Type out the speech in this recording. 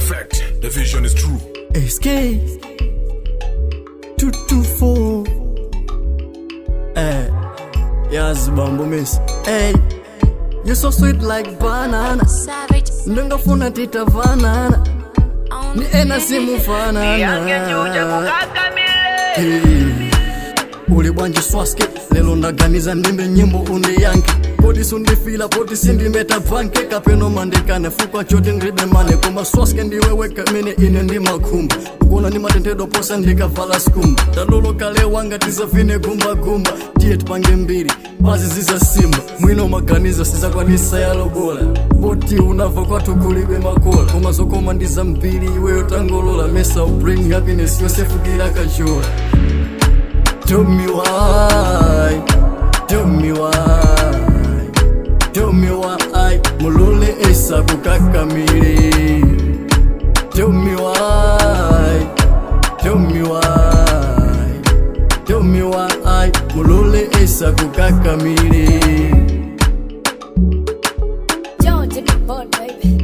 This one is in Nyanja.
fact, the vision is true. SK 224 Eh Yazi bambo miss Hey You so sweet like banana Savage. Ndingafuna titavanana Ni ena simufanana Hey. uli bwanji swaske lelo ndaganiza ndimbe nyimbo undiyanke poti sundifila poti sindimeta bvanke kapeno mandikane fukwa choti ndribe mane koma swaske ndiweweka mene ine ndimakhumba kuona ni matendedwa posa ndikavala skumba talolo kale wanga tisafine gumbagumba tiye tipange mbiri pazi zizasimba mwino maganizo sizakwanisa yalobola poti unava kwathu kulibe makola koma zokoma ndi zambiri iweyo tangolola mesa bring happiness yosefukira kachola Tell me why, tell me why, tell me why, mulole esa kukakamili. Tell me why, tell me why, tell me why, mulole esa kukakamili. Don't take a board, baby.